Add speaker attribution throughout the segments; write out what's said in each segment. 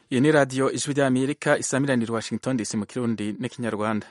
Speaker 1: iyi ni radiyo ijwi ry'amerika isamiranira washington dc mu kirundi n'ikinyarwanda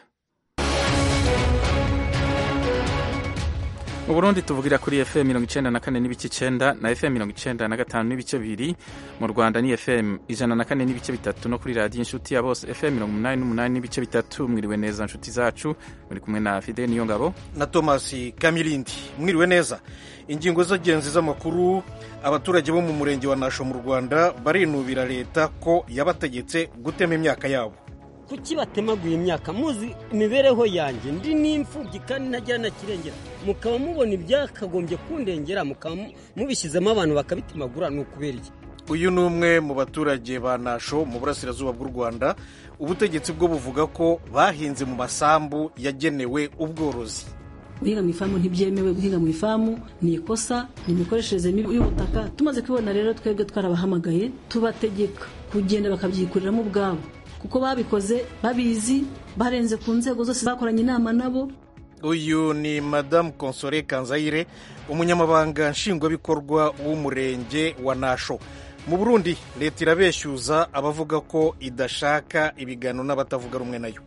Speaker 1: mu burundi tuvugira kuri fm mirongo icenda na kane n'ibice icenda na fm mirongo icenda na gatanu n'ibice bibiri mu rwanda ni fm ijana na kane n'ibice bitatu no kuri radiyo inshuti ya bose fm mirongo umunani n'umunani n'ibice bitatu mwiriwe neza nshuti zacu muri kumwe na fide niyo ngabo
Speaker 2: na thomas kamirindi mwiriwe neza ingingo z'ingenzi z'amakuru abaturage bo mu murenge wa nasho mu rwanda barinubira leta ko yabategetse gutema imyaka yabo
Speaker 3: kuki batemaguye imyaka muzi imibereho yanjye ndi n'imfubyi kandi ntagira na kirengera mukaba mubona ibyakagombye kundengera mukaba mubishyizemo abantu bakabitemagura ni ukubera iki
Speaker 2: uyu ni umwe mu baturage ba nasho mu burasirazuba bw'u rwanda ubutegetsi bwo buvuga ko bahinze mu masambu yagenewe ubworozi
Speaker 4: guhinga mu ifamu ntibyemewe guhinga mu ifamu ni ikosa ni imikoreshereze mibi y'ubutaka tumaze kubibona rero twebwe twarabahamagaye tubategeka kugenda bakabyikuriramo ubwabo kuko babikoze babizi barenze ku nzego zose bakoranye inama nabo
Speaker 2: uyu ni madamu konsore kanzayire umunyamabanga nshingwabikorwa w'umurenge wa nasho mu burundi leta irabeshyuza abavuga ko idashaka ibiganiro n'abatavuga rumwe nayo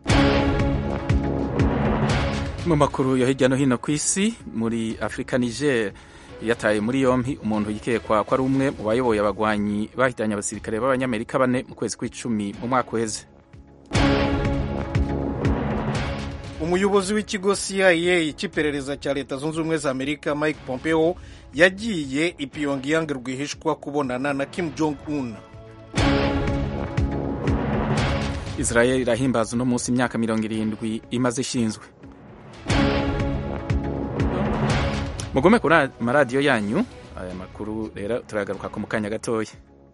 Speaker 1: mu makuru yo hirya no hino ku isi muri afurika niger yataye muri yompi umuntu yikekwa ko ari umwe mu bayoboye abagwanyi bahitanye abasirikare b'abanyamerika bane mu kwezi kw'icumi mu mwaka uheze
Speaker 2: umuyobozi w'ikigo cia cy'iperereza cya leta zunze ubumwe za amerika mike pompeo yagiye i pyongyang rwihishwa kubonana na kim jong un
Speaker 1: israel irahimbaza uno munsi imyaka mirongo irindwi imaze ishinzwe mugome kuri amaradiyo yanyu aya makuru rero turagaruka ku mu kanya gatoya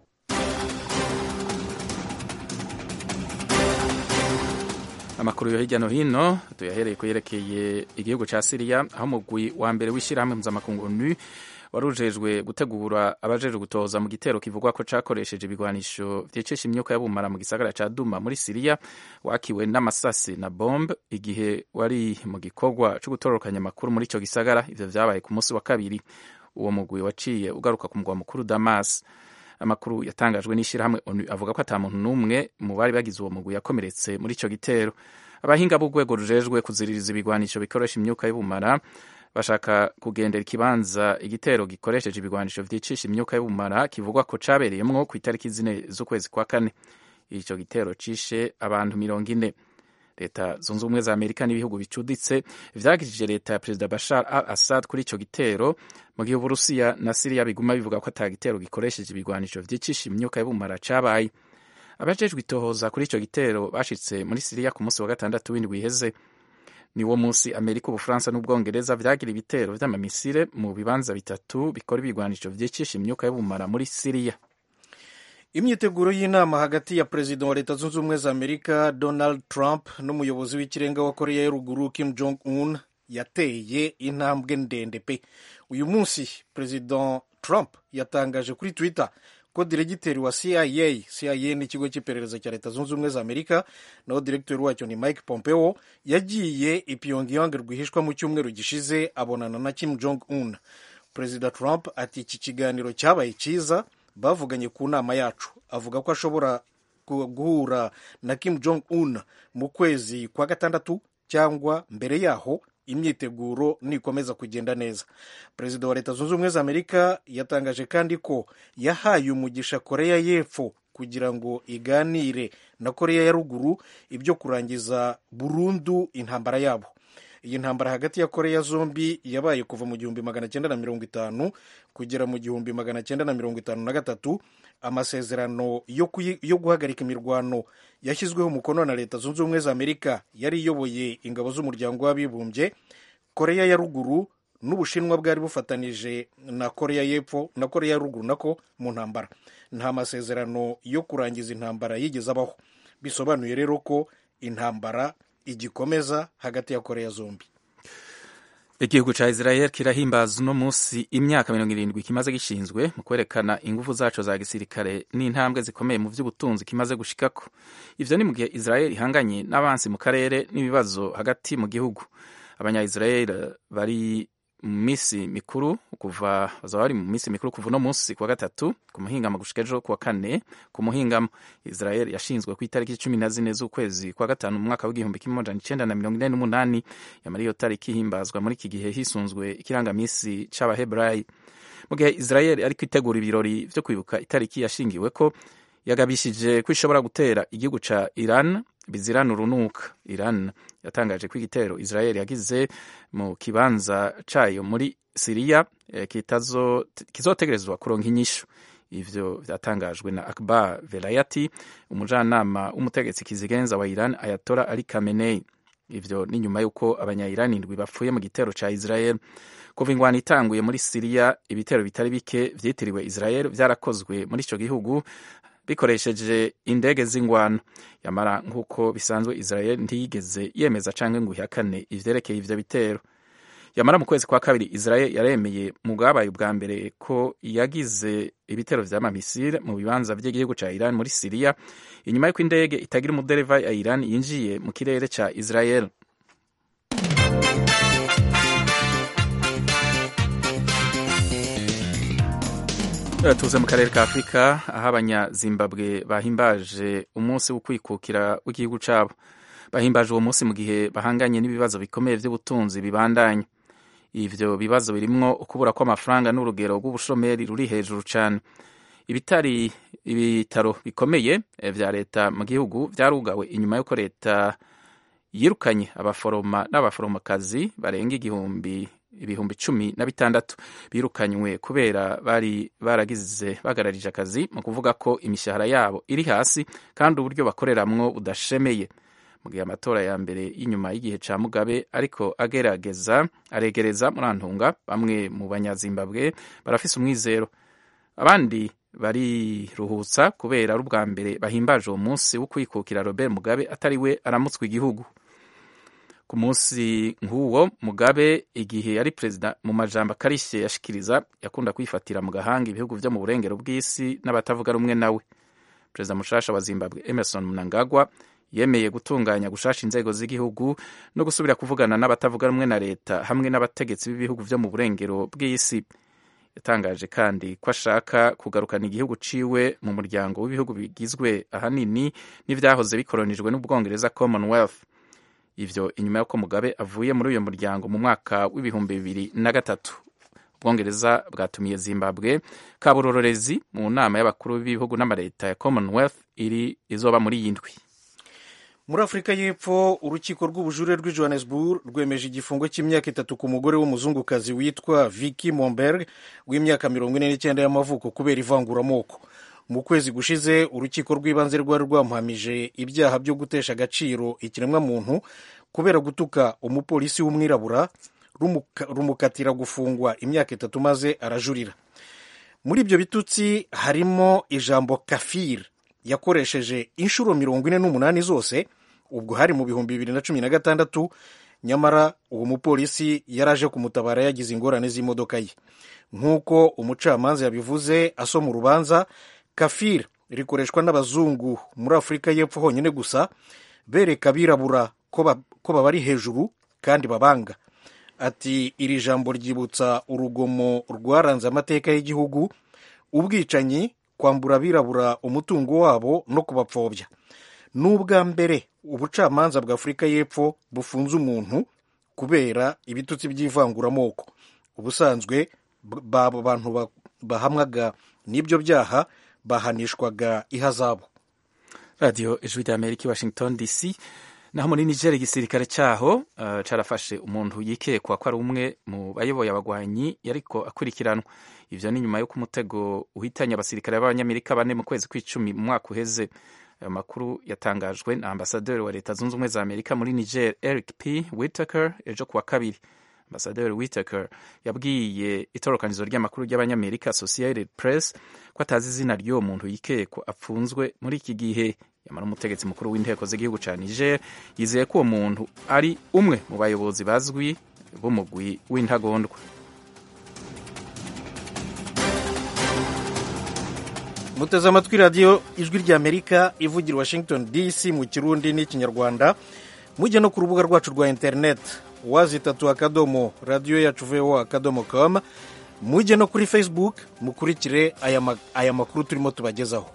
Speaker 1: amakuru yo hirya no hino tuyahereye ku yerekeye igihugu cya siriya aho umugwi wa mbere w'ishyirahamwe mpuzamakungu nu wari ujejwe gutegura abajejwe gutoza mu gitero kivugwa ko cakoresheje ibigwanisho vyicisha imyuka y'abumara mu gisagara ca duma muri siriya wakiwe n'amasasi na bombe igihe wari mu gikorwa co gutororokanya amakuru muri ico gisagara ivyo vyabaye ku munsi wa kabiri uwo mugwi waciye ugaruka ku mugwa mukuru damas amakuru yatangajwe n'ishyirahamwe onu avuga ko ata muntu n'umwe mu bari bagize uwo mugwi yakomeretse muri ico gitero abahinga b'urwego rujejwe kuziririza ibigwanisho bikoresha imyuka y'ubumara bashaka kugendera ikibanza igitero gikoresheje ibigwanisho vyicisha imyuka y'ubumara kivugwa ko cabereyemwo ku itariki zine z'ukwezi kwa kane ico gitero cishe abantu mirongo ine leta zunze ubumwe za amerika n'ibihugu bicuditse vyagirije leta ya perezida bashar al assad kuri ico gitero mu gihe uburusiya na siriya biguma bivuga ko ata gitero gikoresheje ibigwanisho vyicisha imyuka y'ubumara cabaye abajejwe itohoza kuri ico gitero bashitse muri siriya ku munsi wa gatandatu w'indwi iheze ni wo munsi amerika ubufaransa n'ubwongereza vyagira ibitero vy'amamisire mu bibanza bitatu bikora ibigwanisho vyicisha imyuka y'ubumara muri siriya
Speaker 2: imyiteguro y'inama hagati ya perezida wa leta zunze ubumwe za amerika donald trump n'umuyobozi w'ikirenga wa koreya ya ruguru kim jong un yateye intambwe ndende pe uyu munsi perezida trump yatangaje kuri twitter ko diregiteri wa cia cia ni ikigo cy'iperereza cya leta zunze ubumwe za amerika naho diregiteri wacyo ni mike pompeo yagiye i pyongyang rwihishwa mu cyumweru gishize abonana na kim jong un perezida trump ati iki kiganiro cyabaye cyiza bavuganye ku nama yacu avuga ko ashobora guhura na kim jong un mu kwezi kwa gatandatu cyangwa mbere yaho imyiteguro nikomeza kugenda neza perezida wa leta zunze ubumwe za amerika yatangaje kandi ko yahaye umugisha koreya y'epfo kugira ngo iganire na koreya ya ruguru ibyo kurangiza burundu intambara yabo iyi ntambara hagati ya koreya zombi yabaye kuva mu gihumbi magana cyenda na mirongo itanu kugera mu gihumbi magana cyenda na mirongo itanu na gatatu amasezerano yo guhagarika imirwano yashyizweho umukono na leta zunze ubumwe za amerika yari iyoboye ingabo z'umuryango w'abibumbye koreya ya ruguru n'ubushinwa bwari bufatanije na koreya y'epfo na koreya ya ruguru nako mu ntambara nta masezerano yo kurangiza intambara yigeze abaho bisobanuye rero ko intambara igikomeza hagati ya koreya zombi
Speaker 1: igihugu ca israel kirahimbaza uno munsi imyaka mirongo irindwi kimaze gishinzwe mu kwerekana ingufu zaco za gisirikare n'intambwe zikomeye mu vy'ubutunzi kimaze gushikako ivyo ni mu gihe israel ihanganye n'abansi mu karere n'ibibazo hagati mu gihugu abanya israel bari mu minsi mikuru kuva bazaba bari mu minsi mikuru kuva uno munsi kuwa gatatu ku muhingamo gushika ejo kuwa kane ku muhingamo israel yashinzwe ku itariki cumi na zine z'ukwezi kwa gatanu mu mwaka w'igihumbi kimwe amajana icenda na mirongo ine n'umunani yamara iyo tariki ihimbazwa muri iki gihe hisunzwe ikirangamisi c'abaheburayi mu gihe israel ariko itegura ibirori vyo kwibuka itariki yashingiwe ko yagabishije ko ishobora gutera igihugu ca iran bizirana urunuka iran yatangaje ko igitero israel yagize mu kibanza cayo muri siriya eh, kizotegerezwa kuronka inyishu ivyo vyatangajwe na akbar velayati umujanama w'umutegetsi kizigenza wa iran ayatora ali kamenei ivyo ni nyuma y'uko abanyayirani indwi bapfuye mu gitero ca israel kuva ingwano itanguye muri siriya ibitero bitari bike vyitiriwe israel vyarakozwe muri ico gihugu bikoresheje indege z'ingwano yamara nk'uko bisanzwe israel ntiyigeze yemeza canke ngo ihakane ivyerekeye ivyo bitero yamara mu kwezi kwa kabiri israel yaremeye mu bwabaye ubwa mbere ko yagize ibitero vy'amamisire mu bibanza vy'igihugu ca iran muri siriya inyuma y'uko indege itagira umudereva ya iran yinjiye mu kirere ca israel tuze mu karere ka afurika aho abanyazimbabwe bahimbaje umunsi wo kwikukira w'igihugu cyabo bahimbaje uwo munsi mu gihe bahanganye n'ibibazo bikomeye by'ubutunzi bibandanye ivyo bibazo birimwo ukubura kw'amafaranga n'urugero rw'ubushomeri ruri hejuru cyane ibitari ibitaro bikomeye vya leta mu gihugu vyarugawe inyuma y'uko leta yirukanye abaforoma n'abaforomokazi barenga igihumbi ibihumbi cumi na bitandatu birukanywe kubera bari baragize bagararije akazi mu kuvuga ko imishahara yabo iri hasi kandi uburyo bakoreramwo budashemeye mu gihe amatora ya mbere y'inyuma y'igihe ca mugabe ariko agerageza aregereza muri antunga bamwe mu banyazimbabwe barafise umwizero abandi bariruhutsa kubera ari ubwa mbere bahimbaje uwo munsi wo kwikukira robert mugabe atari we aramutswa igihugu ku munsi nk'uwo mugabe igihe yari perezida mu majambo akarishye yashikiriza yakunda kwifatira mu gahanga ibihugu vyo mu burengero bw'isi n'abatavuga rumwe nawe perezida mushasha wa zimbabwe emerson mnangagwa yemeye gutunganya gushasha inzego z'igihugu no gusubira kuvugana n'abatavuga rumwe na leta hamwe n'abategetsi b'ibihugu vyo mu burengero bw'isi yatangaje kandi ko ashaka kugarukana igihugu ciwe mu muryango w'ibihugu bigizwe ahanini n'ivyahoze bikoronijwe n'ubwongereza commonwealth ivyo inyuma y'uko mugabe avuye muri uyo muryango mu mwaka w'ibihumbi bibiri na gatatu ubwongereza bwatumiye zimbabwe kaburororezi mu nama y'abakuru b'ibihugu n'amaleta ya commonwealth iri izoba muri iyi ndwi
Speaker 2: muri afurika y'epfo urukiko rw'ubujurire rw'i johannesburg rwemeje igifungo cy'imyaka itatu ku mugore w'umuzungukazi witwa vicky momberg w'imyaka mirongo ine n'icyenda y'amavuko kubera ivanguramoko mu kwezi gushize urukiko rw'ibanze rwari rwamuhamije ibyaha byo gutesha agaciro ikiremwamuntu kubera gutuka umupolisi w'umwirabura rumukatira gufungwa imyaka itatu maze arajurira muri ibyo bitutsi harimo ijambo kafir yakoresheje inshuro mirongo ine n'umunani zose ubwo hari mu bihumbi bibiri na cumi na gatandatu nyamara uwo mupolisi yari aje kumutabara yagize ingorane z'imodoka ye nk'uko umucamanza yabivuze asoma urubanza kafir rikoreshwa n'abazungu muri afurika y'epfo honyine gusa bereka abirabura ko babari hejuru kandi babanga ati iri jambo ryibutsa urugomo rwaranze amateka y'igihugu ubwicanyi kwambura abirabura umutungo wabo no kubapfobya ni ubwa mbere ubucamanza bwa afurika y'epfo bufunze umuntu kubera ibitutsi by'ivanguramoko ubusanzwe babo bantu bahamwaga n'ibyo byaha bahanishwaga ihazabu
Speaker 1: radiyo ijwi rya amerika i washington dc naho muri nigeria igisirikare cyaho uh, carafashe umuntu yikekwa ko ari umwe mu bayoboye abagwanyi yariko akurikiranwa ivyo ni nyuma y'uko umutego uhitanye abasirikare b'abanyamerika bane mu kwezi kw'icumi mu mwaka uheze ayo makuru yatangajwe na ambasaderi wa leta zunze ubumwe za amerika muri niger eric p whitaker ejo kuwa kabiri ambasaderi whitaker yabwiye itorokanizo ry'amakuru ry'abanyamerika associated press ko atazi izina ry'uwo muntu yikekwa apfunzwe muri iki gihe yamara umutegetsi mukuru w'inteko z'igihugu cya niger yizeye ko uwo muntu ari umwe mu bayobozi bazwi b'umugwi w'intagondwa
Speaker 2: muteze amatwi radiyo ijwi ry'amerika ivugira washington dc mu kirundi n'ikinyarwanda mujye no ku rubuga rwacu rwa interineti wazi itatu akadomo radiyo yacu voa akadomo com mujye no kuri facebook mukurikire aya, ma, aya makuru turimo tubagezaho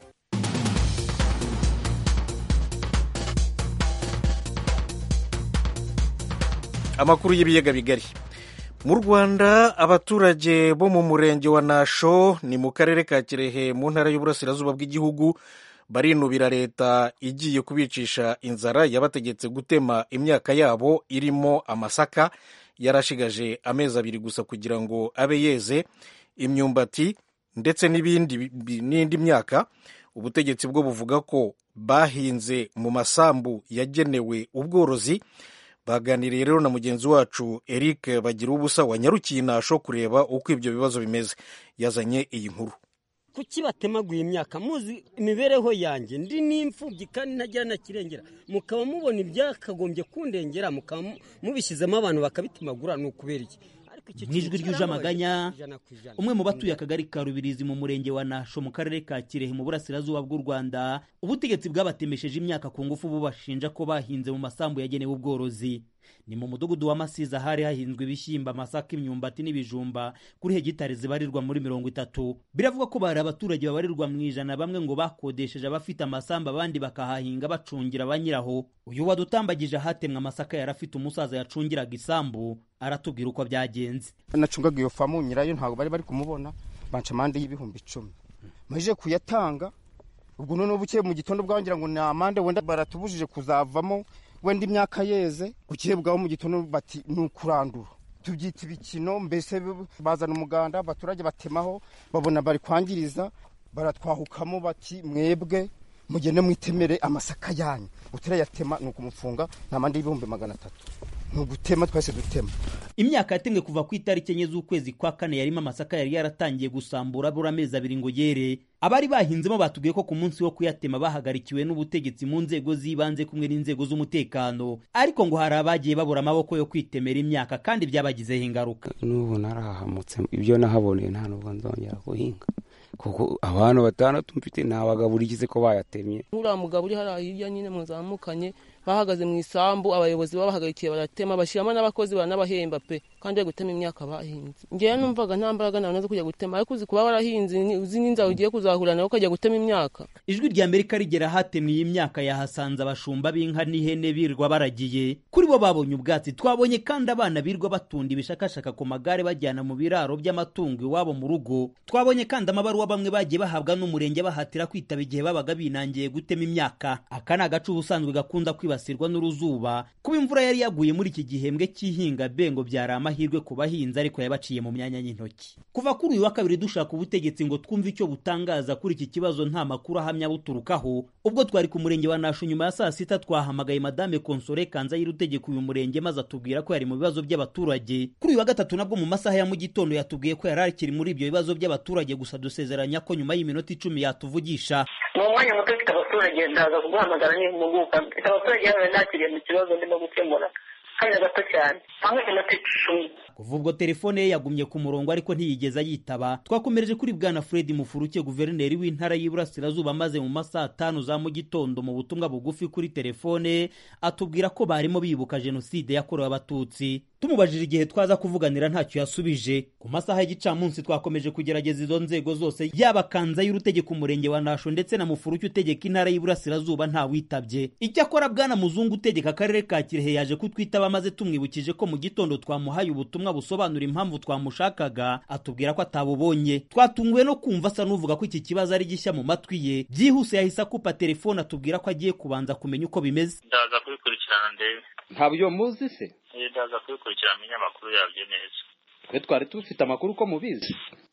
Speaker 2: amakuru y'ibiyaga bigari mu rwanda abaturage bo mu murenge wa nasho ni mu karere ka kirehe mu ntara y'uburasirazuba bw'igihugu barinubira leta igiye kubicisha inzara yabategetse gutema imyaka yabo irimo amasaka yarashigaje amezi abiri gusa kugira ngo abe yeze imyumbati ndetse n'ibindi n'indi myaka ubutegetsi bwo buvuga ko bahinze mu masambu yagenewe ubworozi baganiriye rero na mugenzi wacu eric bagira ubusa wanyarukiye inasho kureba uko ibyo bibazo bimeze yazanye iyi nkuru
Speaker 3: kuki batemaguye imyaka muzi imibereho yanjye ndi n'imfubyi kandi ntagira na kirengera mukaba mubona ibyakagombye kundengera mukaba mubishyizemo abantu bakabitemagura ni ukubera iki
Speaker 5: mu ijwi ry'ujamaganya umwe mu batuye akagari ka rubirizi mu murenge wa nasho mu karere ka kirehe mu burasirazuba bw'u rwanda ubutegetsi bwabatemesheje imyaka ku ngufu bubashinja ko bahinze mu masambu yagenewe ubworozi ni mu mudugudu wa masiza hari hahinzwe ibishyimbo amasaka imyumbati n'ibijumba kuri hegitari zibarirwa muri mirongo itatu biravugwa ko bari abaturage babarirwa mu ijana bamwe ngo bakodesheje abafite amasambu abandi bakahahinga bacungira ba nyiraho uyu wadutambagije ahatemwe amasaka yari afite umusaza yacungiraga isambu aratubwira uko byagenze
Speaker 6: nacungaga iyo famu nyirayo ntabwo bari bari kumubona banca amande y'ibihumbi icumi maze kuyatanga ubwo noneho bukeye mu gitondo bwangira ngo ni amande wenda baratubujije kuzavamo wenda imyaka yeze bukeye bwaho mu gitondo bati ni ukurandura tubyita ibikino mbese bazana umuganda abaturage batemaho babona bari kwangiriza baratwahukamo bati mwebwe mugende mwitemere amasaka yanyu utarayatema ni ukumufunga ni amande y'ibihumbi magana atatu ni ugutema twese dutema
Speaker 5: imyaka yatemwe kuva ku itariki enye z'ukwezi kwa kane yarimo amasaka yari yaratangiye gusambura abura amezi abiri ngo yere abari bahinzemo batubwiye ko ku munsi wo kuyatema bahagarikiwe n'ubutegetsi mu nzego z'ibanze kumwe n'inzego z'umutekano ariko ngo hari abagiye babura amaboko yo kwitemera imyaka kandi byabagizeho ingaruka
Speaker 7: n'ubu narahahamutse ibyo nahaboneye nta nubwo nzongera guhinga kuko abantu batandatu mfite ntabagaburikize ko bayatemye
Speaker 8: nk'uriya mugabo uri hariya hirya nyine muzamukanye bahagaze mu isambu abayobozi babahagarikiye baratema bashyiramo n'abakozi baranabahemba pe kandi bari gutema imyaka bahinze ngewe numvaga nta mbaraga nawe zo kujya gutema ariko uzi kuba warahinze uzi n'inzara ugiye kuzahura nawe ukajya gutema imyaka
Speaker 5: ijwi rya amerika rigera ahatemwe iyi myaka yahasanze abashumba b'inka n'ihene birwa baragiye kuri bo babonye ubwatsi twabonye kandi abana birwa batunda ibishakashaka ku magare bajyana mu biraro by'amatungo iwabo mu rugo twabonye kandi amabaruwa bamwe bagiye bahabwa n'umurenge bahatira kwitaba igihe babaga binangiye gutema imyaka aka ni agace ubusanzwe gakunda kwibasirwa n'uruzuba kuba imvura yari yaguye muri iki gihembwe cy'ihinga bengo byari amahirwe ku bahinzi ariko yabaciye mu myanya y'intoki kuva kuri uyu wa kabiri dushaka ubutegetsi ngo twumve icyo butangaza kuri iki kibazo nta makuru ahamya buturukaho ubwo twari ku murenge wa nasho nyuma ya saa sita twahamagaye madame konsore kanzayire utegeka uyu murenge maze atubwira ko yari mu bibazo by'abaturage kuri uyu wa gatatu nabwo mu masaha ya mu gitondo yatubwiye ko yari akiri muri ibyo bibazo by'abaturage gusa dusezeranya ko nyuma y'iminota icumi yatuvugisha
Speaker 9: ni umwanya muto ufite abaturage ndaza kuguhamagara n'impuguka mfite abaturage hano nakiriye mu kibazo ndimo gukemura kanya gato cyane aho iminota icumi
Speaker 5: kuva ubwo telefone ye yagumye ku murongo ariko ntiyigeze ayitaba twakomereje kuri bwana fred mufuruke guverineri w'intara y'iburasirazuba maze mu masaha atanu za mu gitondo mu butumwa bugufi kuri telefone atubwira ko barimo bibuka jenoside yakorewe abatutsi tumubajije igihe twaza kuvuganira ntacyo yasubije ku masaha y'igicamunsi twakomeje kugerageza izo nzego zose yaba kanza y'urutegeka umurenge wa nasho ndetse na mufuruke utegeka intara y'iburasirazuba ntawitabye icyakora bwana muzungu utegeka akarere ka kirehe yaje kutwitaba maze tumwibukije ko mu gitondo twamuhaye ubutumwa busobanura impamvu twamushakaga atubwira ko atabubonye twatunguwe no kumva asa n'uvuga ko iki kibazo ari gishya mu matwi ye byihuse yahise akupa telefone atubwira ko agiye kubanza kumenya uko bimeze
Speaker 10: ndaza kubikurikirana ndebe
Speaker 11: ntabyo muzi se
Speaker 10: ndaza kubikurikirana amenye amakuru yabyo neza
Speaker 11: twe twari dufite amakuru ko mubizi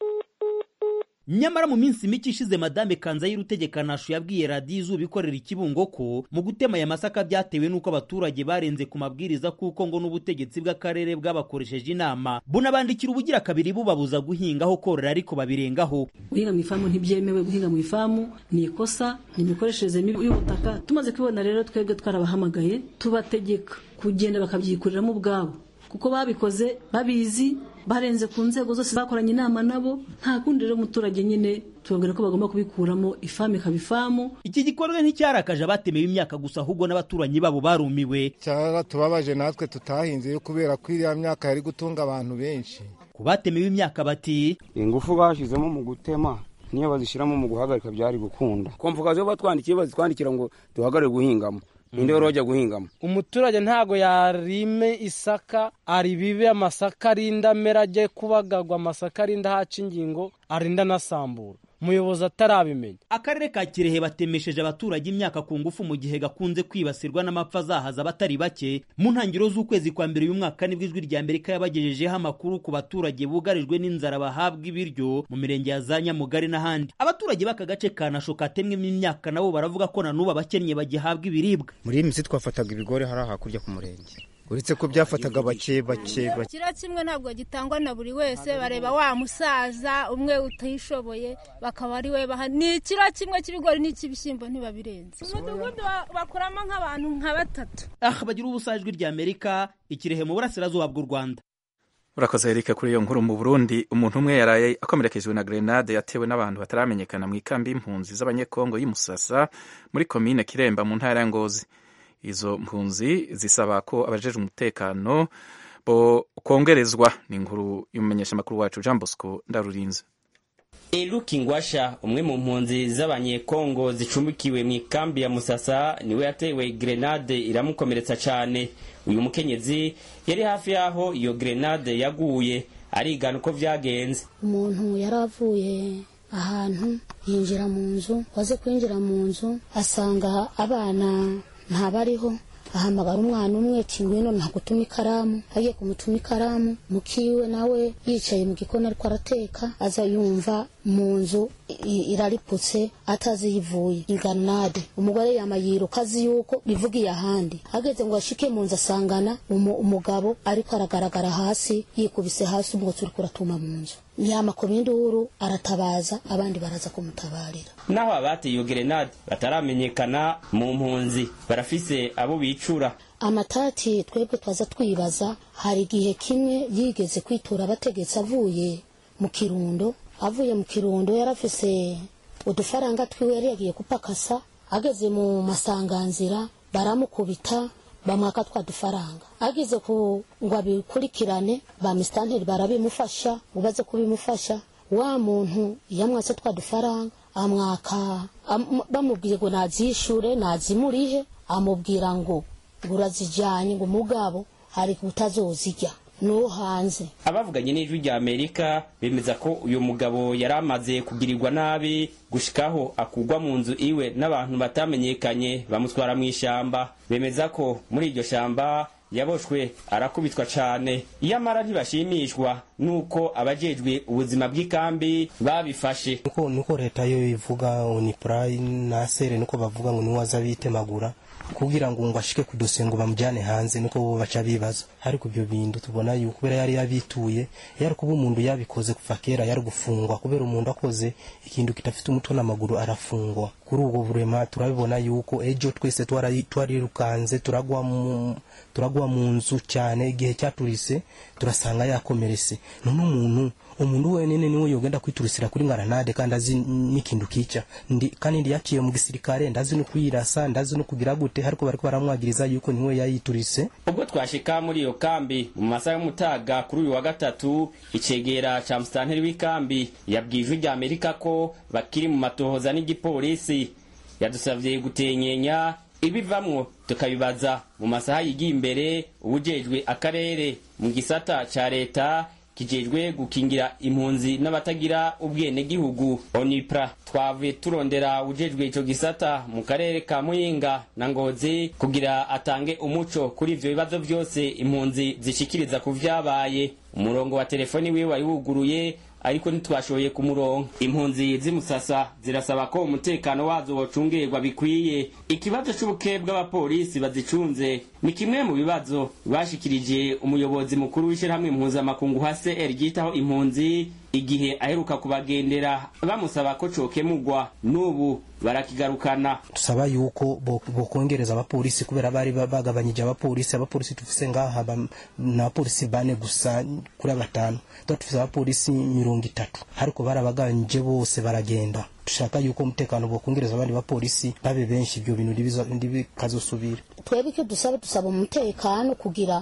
Speaker 5: nyamara mu minsi mike ishize madame kanzayire utegeka nasho yabwiye radiyo izuba ikorera ikibungo ko mu gutema aya masaka byatewe n'uko abaturage barenze ku mabwiriza kuko ngo n'ubutegetsi bw'akarere bwabakoresheje inama bunabandikira ubugira kabiri bubabuza guhinga aho korora ariko babirengaho
Speaker 4: guhinga mu ifamu ntibyemewe guhinga mu ifamu ni ikosa ni imikoreshereze mibi y'ubutaka tumaze kubibona rero twebwe twarabahamagaye tubategeka kugenda bakabyikuriramo ubwabo kuko babikoze babizi barenze ku nzego zose bakoranye inama nabo nta kundi rero umuturage nyine tubabwira ko bagomba kubikuramo ifamu ikaba ifamu
Speaker 5: iki gikorwa nticyarakaje abatemewe imyaka gusa ahubwo n'abaturanyi babo barumiwe
Speaker 12: cyaratubabaje natwe tutahinze yo kubera ko iriya myaka yari gutunga abantu benshi
Speaker 5: ku batemewe imyaka bati
Speaker 7: ingufu bashyizemo mu gutema niyo bazishyiramo mu guhagarika byari gukunda komvukazi iyo batwandikiye bazitwandikira ngo duhagarare guhingamo ninde wari wajya guhingamo
Speaker 13: umuturage ntago yarime isaka aribibe amasaka arinda amera ajye kubagarwa amasaka arinda haca ingingo arinda anasambura umuyobozi atarabimenya
Speaker 5: akarere ka kirehe batemesheje abaturage imyaka ku ngufu mu gihe gakunze kwibasirwa n'amapfa azahaza abatari bake mu ntangiriro z'ukwezi kwa mbere uyu mwaka nibwo ijwi rya amerika yabagejejeho amakuru ku baturage bugarijwe n'inzara bahabwa ibiryo mu mirenge ya za nyamugari n'ahandi abaturage b'aka gace ka nasho katemwemo imyaka nabo baravuga ko na n'ubu abakennye bagihabwa ibiribwa
Speaker 6: muri iyi minsi twafataga ibigori hariya hakurya ku murenge uretse ko byafataga bake bake bake
Speaker 14: kiro kimwe ntabwo gitangwa na buri wese bareba wa musaza umwe utishoboye bakaba ari we baha ni ikiro kimwe cy'ibigori n'icy'ibishyimbo ntibabirenze umudugudu bakuramo nk'abantu nka batatu
Speaker 5: aha bagira ubusa ijwi rya amerika ikirehe mu burasirazuba bw'u rwanda
Speaker 1: urakoze erike kuri iyo nkuru mu burundi umuntu umwe yaraye akomerekejwe na grenade yatewe n'abantu bataramenyekana mu ikambi y'impunzi z'abanyekongo y'umusasa muri komine kiremba mu ntara ya ngozi izo mpunzi zisaba ko abajejwe umutekano bo kongerezwa ni inkuru y'umumenyeshamakuru wacu jean bosco ndarurinze
Speaker 15: Eluki Ngwasha umwe mu mpunzi z'abanyekongo zicumbikiwe mu ikambi ya Musasa niwe yatewe grenade iramukomeretsa cyane uyu mukenyezi yari hafi y'aho iyo grenade yaguye arigana uko vyagenze
Speaker 16: umuntu yari avuye ahantu yinjira mu nzu waze kwinjira mu nzu asanga abana ntabariho ahamagara umwana umwe ati ngwino ntagutuma ikaramu agiye kumutuma ikaramu mukiwe nawe yicaye mu gikoni ariko arateka aza yumva mu nzu irariputse atazi yivuye iganade umugore yama yiruka azi yuko bivugiye ahandi ageze ngo ashike mu nzu asangana umugabo ariko aragaragara hasi yikubise hasi umwotsi uriko uratuma mu nzu yamakoma induru aratabaza abandi baraza kumutabarira
Speaker 15: naho abateye iyo gerenade bataramenyekana mu mpunzi barafise abo bicura
Speaker 16: amatati twebwe twaza twibaza hari igihe kimwe yigeze kwitura abategetsi avuye mu kirundo avuye mu kirundo yarafise udufaranga twiwe yari yagiye kupakasa ageze mu masanganzira baramukubita bamwaka twa dufaranga ageze ku ngo abikurikirane ba misitanteri barabimufasha ngo baze kubimufasha wa muntu yamwatse twa dufaranga amwaka bamubwiye ngo nazishure nazimurihe amubwira ngo ngo urazijyanye ngo mugabo hari utazozijya no hanze
Speaker 15: abavuganye n'ijwi rya amerika bemeza ko uyu mugabo yari amaze kugirirwa nabi gushikaho akugwa mu nzu iwe n'abantu batamenyekanye bamutwara mu ishyamba bemeza ko muri iryo shyamba yaboshwe arakubitwa cyane iyamara ntibashimishwa nuko abajejwe ubuzima bw'ikambi babifashe
Speaker 17: nuko nuko leta yo ivuga unipra na sere nuko bavuga ngo niwaza bitemagura kugira ngo ngo ashike ku dosiye ngo bamujyane hanze nuko bo baca bibaza ariko ibyo bintu tubona yuko kubera yari yabituye yari kuba umuntu yabikoze kuva kera yari gufungwa kubera umuntu akoze ikintu kitafite umutwe n'amaguru arafungwa kuri ubwo burema turabibona yuko ejo twese twarirukanze turagwa mu turagwa mu nzu cyane igihe cyaturise turasanga yakomeretse none umuntu umuntu wenyine niwe yogenda kwiturisira kuri ngaranade kandi azi n'ikintu kica ndi kandi ndi yaciye mu gisirikare ndazi no kuyirasa ndazi no kugira gute ariko bariko baramwagiriza yuko niwe yayiturise
Speaker 15: ubwo twashika muri iyo kambi mu masaha y'umutaga kuri uyu wa gatatu icegera ca musitanteri w'ikambi yabwiye ijwi rya amerika ko bakiri mu matohoza n'igipolisi yadusavye gutenyenya ibivamwo tukabibaza mu masaha yigiye imbere ubujejwe akarere mu gisata ca leta kijejwe gukingira impunzi n'abatagira ubwenegihugu onipra twavuye turondera ujejwe ico gisata mu karere ka muyinga na ngozi kugira atange umuco kuri ivyo bibazo vyose impunzi zishikiriza ku vyabaye umurongo wa telefoni wiwe wari wuguruye ariko ntitwashoboye kumuronka impunzi z'imusasa zirasaba ko umutekano wazo wocungerwa bikwiye ikibazo c'ubuke bw'abapolisi bazicunze ni kimwe mu bibazo bashikirije umuyobozi mukuru w'ishirahamwe impuzamakungu hcr ryitaho impunzi igihe aheruka kubagendera bamusaba ko cokemugwa n'ubu barakigarukana
Speaker 17: tusaba yuko bokongereza abapolisi kubera bari bagabanyije abapolisi abapolisi tufise ngaha ni abapolisi bane gusa kuri batanu tuba tufise abapolisi mirongo itatu ariko barabagabanyije bose baragenda dushaka yuko umutekano bokongereza abandi bapolisi babe benshi ibyo bintu ntibikazosubira
Speaker 16: twebwe icyo dusaba dusaba umutekano kugira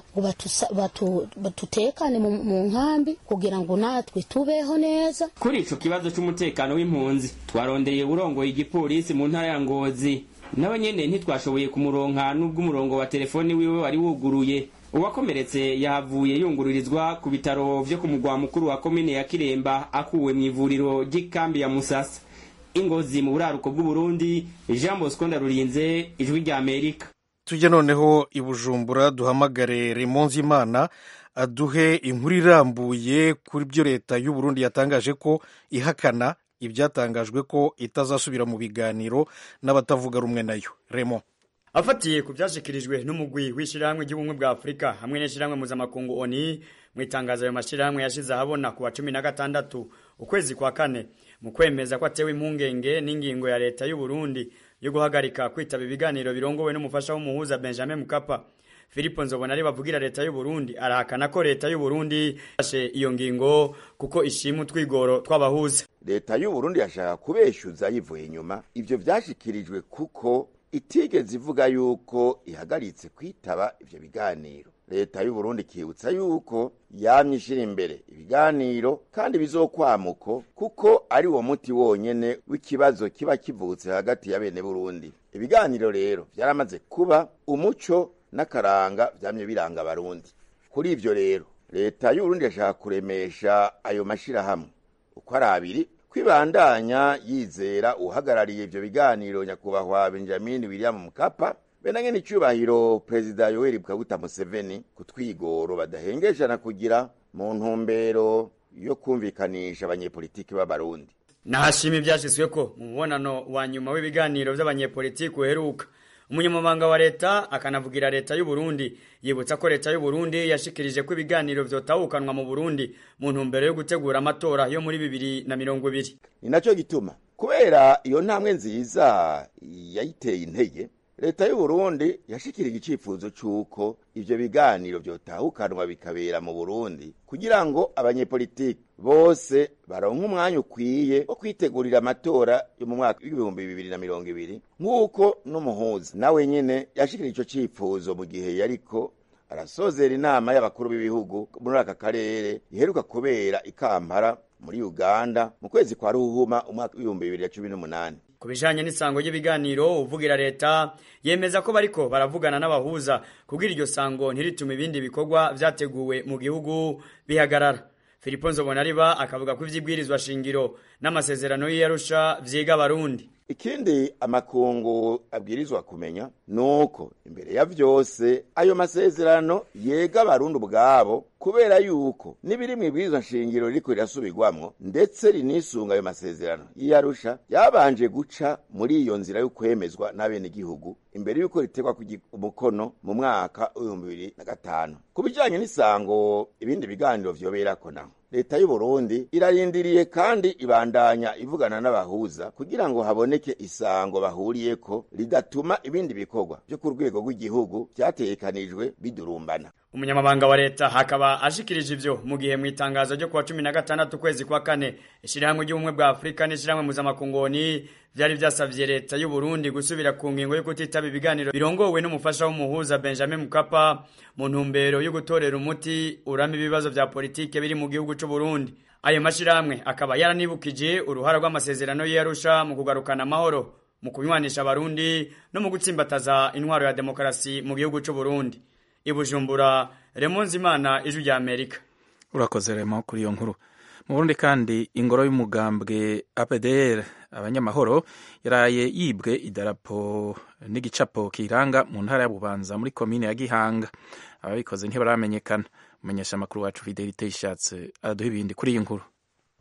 Speaker 16: ngo batutekane mu nkambi kugira ngo natwe tubeho neza
Speaker 15: kuri ico kibazo c'umutekano w'impunzi twarondeye urongoye igipolisi mu ntara ya ngozi nawe nyene ntitwashoboye kumuronka n'ubwo umurongo wa telefoni wiwe wari wuguruye uwakomeretse yahavuye yungururizwa ku bitaro vyo ku mugwa mukuru wa komine ya kiremba akuwe mw'ivuriro ry'ikambi ya musasa ingozi mu buraruko bw'uburundi jean bosco ndarurinze ijwi rya amerika
Speaker 2: tujye noneho i bujumbura duhamagare remonzi imana aduhe inkuru irambuye kuri byo leta y'uburundi yatangaje ko ihakana ibyatangajwe ko itazasubira mu biganiro n'abatavuga rumwe nayo remo
Speaker 18: afatiye ku byashyikirijwe n'umugwi w'ishyirahamwe ry'ubumwe bwa afurika hamwe n'ishyirahamwe mpuzamakungu oni mu itangazo ayo mashyirahamwe yashyize ahabona ku wa cumi na gatandatu ukwezi kwa kane mu kwemeza ko atewe impungenge n'ingingo ya leta y'u Burundi yo guhagarika kwitaba ibiganiro birongowe n'umufasha w'umuhuza Benjamin Mkapa Filipo Nzobonari bavugira leta y'u Burundi arahakana ko leta y'u Burundi yashe iyo ngingo kuko ishima utwigoro twabahuza
Speaker 19: leta y'u Burundi yashaka kubeshyuza yivuye inyuma ivyo vyashikirijwe kuko itigeze ivuga yuko ihagaritse kwitaba ivyo biganiro leta y'u Burundi ikibutsa yuko yamye ishira imbere ibiganiro kandi bizokwamuko kuko ari uwo muti wonyene w'ikibazo kiba kivutse hagati ya bene Burundi ibiganiro rero vyaramaze kuba umuco n'akaranga vyamye biranga abarundi kuri ivyo rero leta y'u Burundi yashaka kuremesha ayo mashirahamwe uko ari abiri kwibandanya yizera uhagarariye ivyo biganiro nyakubahwa Benjamin William Mkapa benanye n'icyubahiro perezida yoweri kaguta museveni ku twigoro badahengeshana kugira mu ntumbero yo kumvikanisha abanyepolitiki b'abarundi
Speaker 18: nahashima ibyashyizwe ko mu mubonano wa nyuma w'ibiganiro by'abanyepolitiki uheruka umunyamabanga wa leta akanavugira leta y'u Burundi yibutsa ko leta y'u Burundi yashikirije ko ibiganiro vyotahukanwa mu Burundi mu ntumbero yo gutegura amatora yo muri bibiri na mirongo ibiri
Speaker 19: ni naco gituma kubera iyo ntambwe nziza yayiteye intege leta y'u Burundi yashikirije icifuzo c'uko ivyo biganiro vyotahukanwa bikabera mu Burundi kugira ngo abanyepolitiki bose baronke umwanya ukwiye wo kwitegurira amatora yo mu mwaka w'ibihumbi bibiri na mirongo ibiri nk'uko n'umuhuza nawe nyene yashikirije ico cifuzo mu gihe yariko arasozera inama y'abakuru b'ibihugu muri aka karere iheruka kubera i Kampala muri Uganda mu kwezi kwa Ruhuma umwaka w'ibihumbi bibiri na cumi n'umunani
Speaker 18: ku bijanye n'isango ry'ibiganiro uvugira leta yemeza ko bariko baravugana n'abahuza kugira iryo sango ntiritume ibindi bikorwa vyateguwe mu gihugu bihagarara Filipo Nzobonariba akavuga ko ivyibwirizwa shingiro n'amasezerano y'Arusha vyiga abarundi
Speaker 19: ikindi amakungu abwirizwa kumenya nuko imbere ya vyose ayo masezerano yega abarundi ubwabo kubera yuko n'ibiri mw'ibwirizwa nshingiro ririko rirasubirwamwo ndetse rinisunga ayo masezerano y'iyarusha yabanje guca muri iyo nzira yo kwemezwa n'abenegihugu imbere yuko ritegwa umukono mu mwaka w'ibihumbi bibiri na gatanu ku bijanye n'isango ibindi biganiro vyoberako naho leta y'u Burundi irarindiriye kandi ibandanya ivugana n'abahuza kugira ngo haboneke isango bahuriyeko ridatuma ibindi bikorwa byo ku rwego rw'igihugu vyategekanijwe bidurumbana
Speaker 18: umunyamabanga wa leta hakaba ashikirije ivyo mu gihe mu itangazo ryo kuwa cumi na gatandatu ukwezi kwa kane ishirahamwe ry'ubumwe bwa afurika n'ishirahamwe mpuzamakungu vyari vyasavye leta y'u Burundi gusubira ku ngingo yo kutitaba ibiganiro birongowe n'umufasha w'umuhuza Benjamin Mkapa mu ntumbero yo gutorera umuti urama ibibazo vya politike biri mu gihugu c'u Burundi ayo mashirahamwe akaba yaranibukije uruhara rw'amasezerano y'Arusha mu kugarukana amahoro mu kunywanisha abarundi no mu gutsimbataza intwaro ya demokarasi mu gihugu c'u Burundi ibujumbura Remonzi Imana ijwi rya Amerika
Speaker 1: urakoze remo kuri iyo nkuru mu Burundi kandi ingoro y'umugambwe APDR abanyamahoro yaraye yibwe idarapo n'igicapo kiranga mu ntara ya Bubanza muri komine ya Gihanga ababikoze ntibaramenyekana umumenyesha amakuru wacu Fidelite Ishatse araduha ibindi kuri iyi nkuru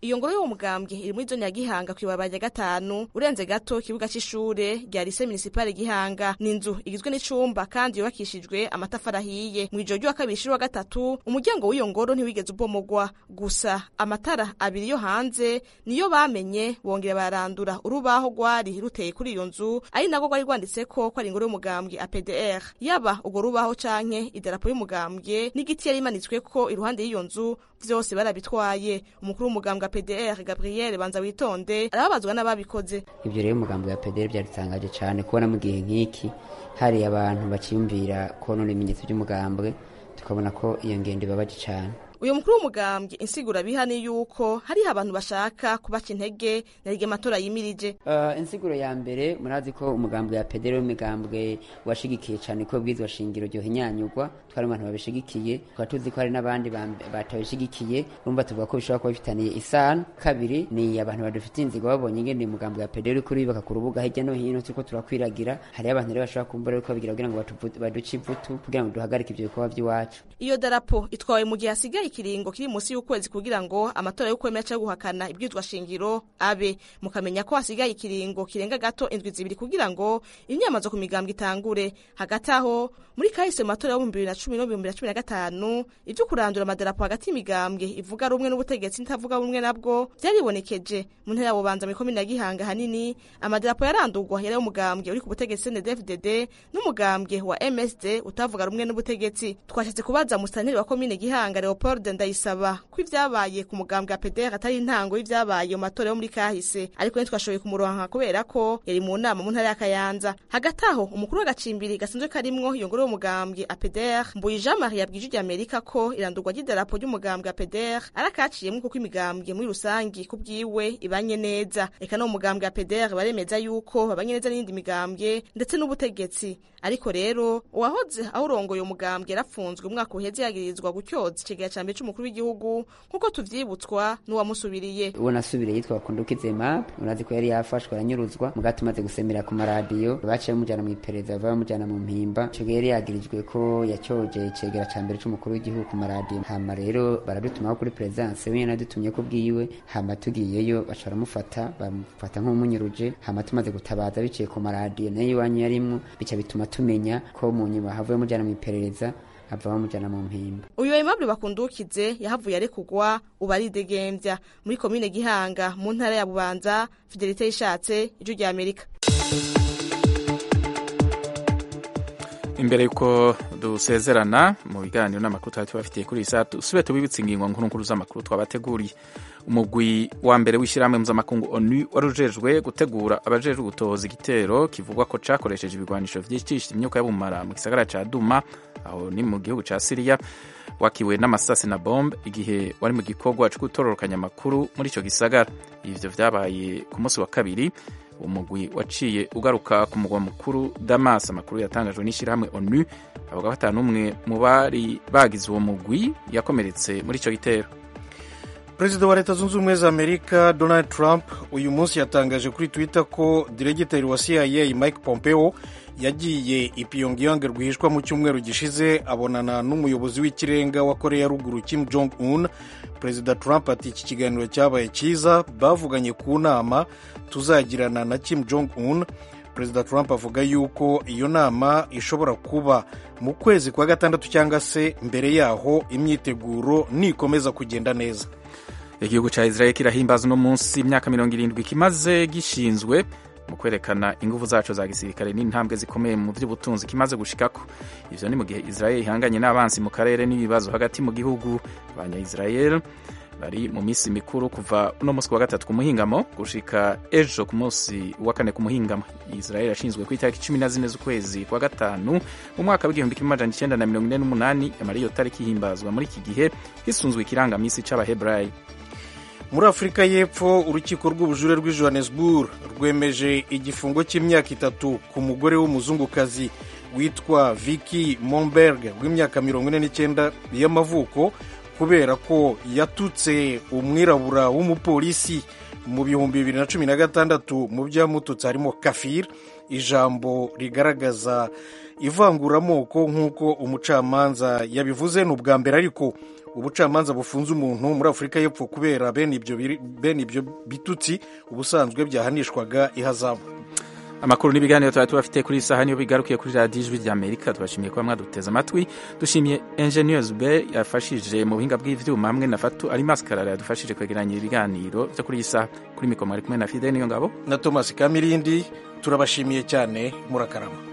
Speaker 20: iyo ngoro y'uwo mugambwe iri muri zone ya gihanga kw'ibarabara rya gatanu urenze gato ikibuga c'ishure rya lise municipale gihanga ni inzu igizwe n'icumba kandi yubakishijwe amatafari ahiye mu ijoro ry'uwa kabiri shiri wa gatatu umuryango w'iyo ngoro ntiwigeze ubomogwa gusa amatara abiri yo hanze niyo bamenye bongera barandura urubaho rwari ruteye kuri iyo nzu ari nagwo rwari rwanditseko ko ari ingoro y'umugambwe APDR yaba urwo rubaho canke idarapo y'umugambwe n'igiti yari imanitsweko iruhande y'iyo nzu vyose barabitwaye umukuru w'umugambwe APDR Gabriel Banza witonde arababazwa n'ababikoze
Speaker 21: ivyo rero umugambwe wa APDR byaritangaje cane kubona mu gihe nk'iki hari abantu baciyumvira konona ibimenyetso by'umugambwe tukabona ko iyo ngendo ibabaje cane
Speaker 20: uyu mukuru w'umugambwe insigura biha ni yuko hariho abantu bashaka kubaca intege na rige amatora yimirije
Speaker 21: uh, insiguro ya mbere murazi ko umugambwe ya pedero w'imigambwe washigikiye cyane ko bwizwa shingiro ryohinyanyurwa twari abantu babishigikiye tukaba tuzi ko hari n'abandi batabishigikiye urumva tuvuga ko bishobora kuba bifitaniye isano kabiri ni abantu badufitiye inzigo babonye ingene umugambwe ya pedero uri kuribaka ku rubuga hirya no hino turiko turakwiragira hariho abantu rero bashobora kumbura ariko babigira kugira ngo baduce ivutu kugira ngo duhagarike ivyo bikorwa vy'iwacu
Speaker 20: iyo darapo itwawe mu gihe hasigaye ikiringo kiri munsi y'ukwezi kugira ngo amatora yo kwemera cyangwa guhakana ibwizwa shingiro abe mukamenya ko hasigaye ikiringo kirenga gato indwi zibiri kugira ngo imyamazo ku migambwe itangure hagati aho muri kahise mu matora y'ibihumbi bibiri na cumi n'ibihumbi bibiri na cumi na gatanu ibyo kurandura amadarapo hagati y'imigambwe ivuga rumwe n'ubutegetsi nitavuga rumwe nabwo byaribonekeje mu ntera ya bubanza muri komine ya gihanga hanini amadarapo yarandurwa yari umugambwe uri ku butegetsi CNDD-FDD n'umugambwe wa MSD utavuga rumwe n'ubutegetsi twashatse kubaza musitanteri wa komine gihanga Leopold ndayisaba ko ibyabaye ku mugambwe wa PDR atari intango y'ibyabaye mu matora yo muri kahise ariko ntitwashoboye kumuronka kubera ko yari mu nama mu ntara ya Kayanza hagati aho umukuru w'agacimbiri gasanzwe karimwo iyo ngoro y'umugambwe APDR Mbuyi Jean Marie yabwije ijya Amerika ko irandurwa ry'idarapo ry'umugambwe APDR arakaciyemwe kuko imigambwe muri rusangi ku bwiwe ibanye neza eka no umugambwe APDR baremeza yuko babanye neza n'indi migambwe ndetse n'ubutegetsi ariko rero uwahoze awurongoye umugambwe yarapfunzwe umwaka uheze yagirizwa gutyoza ikigeya ca mbere c'umukuru w'igihugu nk'uko tuvyibutswa n'uwamusubiriye
Speaker 21: uwo nasubiriye yitwa Kundukize Map urazi ko yari yafashwe aranyuruzwa muga tumaze gusemera ku maradiyo baciye bamujana mu iperereza bava bamujana mu mpimba ico gihe yari yagirijwe ko yacyoje icegera ca mbere c'umukuru w'igihugu ku maradiyo hama rero baradutumaho kuri perezidanse we nadutumye ko bwiwe hama tugiyeyo baca baramufata bamufata nk'umunyuruje hama tumaze gutabaza biciye ku maradiyo nayo iwanyu yarimwo bica bituma tumenya ko mu nyuma havuye mujana mu iperereza ava bamujana mu mpimba
Speaker 20: uyu aimable bakundukize yahavuye arekugwa ubu aridegembya muri komine gihanga mu ntara ya bubanza fidelite yishatse ijwi rya amerika
Speaker 1: imbere yuko dusezerana mu biganiro n'amakuru twari tubafitiye kuri iyi saa dusubire tubibutse ingingo nkuru nkuru z'amakuru twabateguriye umugwi wa mbere w'ishyirahamwe mpuzamakungu onu wari ujejwe gutegura abajejwe gutoza igitero kivugwa ko cakoresheje ibigwanisho vyicisha imyuka y'ubumara mu gisagara ca duma aho ni mu gihugu ca siriya wakiwe n'amasasi na bombe igihe wari mu gikorwa co gutororokanya amakuru muri ico gisagara ivyo vyabaye ku munsi wa kabiri umugwi waciye ugaruka ku mugwa mukuru damas amakuru yatangajwe n'ishyirahamwe onu avuga ko ata n'umwe mu bari bagize uwo mugwi yakomeretse muri ico gitero
Speaker 2: perezida wa leta zunze ubumwe za amerika donald trump uyu munsi yatangaje kuri twitter ko diregiteri wa cia mike pompeo yagiye i pyongyang rwihishwa mu cyumweru gishize abonana n'umuyobozi w'ikirenga wa korea ruguru kim jong un perezida trump ati iki kiganiro cyabaye cyiza bavuganye ku nama tuzagirana na kim jong un perezida trump avuga yuko iyo nama ishobora kuba mu kwezi kwa gatandatu cyangwa se mbere yaho imyiteguro nikomeza kugenda neza
Speaker 1: igihugu cya israel kirahimbaza uno munsi imyaka mirongo irindwi kimaze gishinzwe mu kwerekana ingufu zacu za gisirikare n'intambwe zikomeye mu by'ubutunzi kimaze gushikako ivyo ni mu gihe israel ihanganye n'abansi mu karere n'ibibazo hagati mu gihugu abanya-israel bari mu minsi mikuru kuva uno munsi wa gatatu ku muhingamo gushika ejo ku munsi wa kane ku muhingamo israel yashinzwe ku itariki cumi na zine z'ukwezi kwa gatanu mu mwaka w'igihumbi kimwe amajana icyenda na mirongo ine n'umunani yamara iyo tariki ihimbazwa muri iki gihe hisunzwe ikirangamisi c'abaheburayi
Speaker 2: muri afurika y'epfo urukiko rw'ubujure rw'i johannesburg rwemeje igifungo cy'imyaka itatu ku mugore w'umuzungukazi witwa Vicky Momberg w'imyaka mirongo ine n'icyenda y'amavuko kubera ko yatutse umwirabura w'umupolisi mu bihumbi bibiri na cumi na gatandatu mu byamututse harimo kafir ijambo rigaragaza ivanguramoko nk'uko umucamanza yabivuze ni ubwa mbere ariko ubucamanza bufunze umuntu muri afurika y'epfo kubera bene ibyo biri- bene ibyo bitutsi ubusanzwe byahanishwaga ihazabu
Speaker 1: amakuru n'ibiganiro tuba tubafite kuri iyi saha niyo bigarukiye kuri radiyo ijwi ry'amerika tubashimiye kuba mwaduteze amatwi dushimiye enjeniyeri be yafashije mu buhinga bw'ivyuma hamwe na fatu ari maskarara yadufashije kwegeranya ibiganiro byo kuri iyi saha kuri mikoro mwari kumwe na fide niyo ngabo
Speaker 2: na thomas kamirindi turabashimiye cyane murakarama